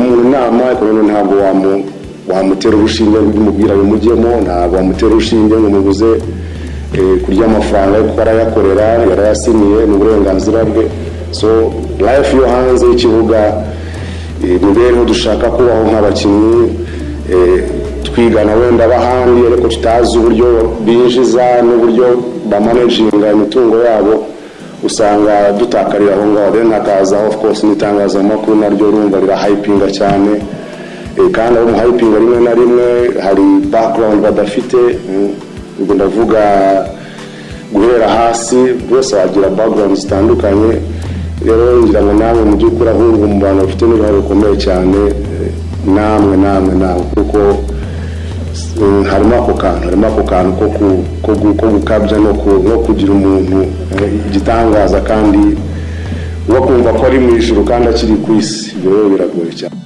nama ariko noneho ntabwo wamu- wamutera urushinge ngo umubwira bimujyemo ntabwo wamutera urushinge ngo umubuze eh, kurya amafaranga ye kuko arayakorera yarayasiniye ni uburenganzira bwe so life yo hanze y'ikibuga eh, imibereho dushaka kubaho nk'abakinnyi eh, twigana wenda abahandi ariko tutazi uburyo binjiza n'uburyo bamanaginga imitungo yabo usanga dutakarira aho ngaho rero hakazaho of course n'itangazamakuru naryo urumva rirahayipinga cyane Eh, kandi abo muhayipinga rimwe na rimwe hari background badafite mm, ubwo ndavuga guhera hasi bose bagira background zitandukanye rero ngira ngo namwe mu by'ukuri ahubwo mu bantu bafite n'uruhare rukomeye cyane eh, namwe namwe namwe kuko Mm, harimo ako kantu harimo ako kantu ko ku- ko gu- ko gukabya no ku- no kugira umuntu eh, igitangaza kandi wo kumva ko ari mu ijuru kandi akiri ku isi ibyo rero biragoye cyane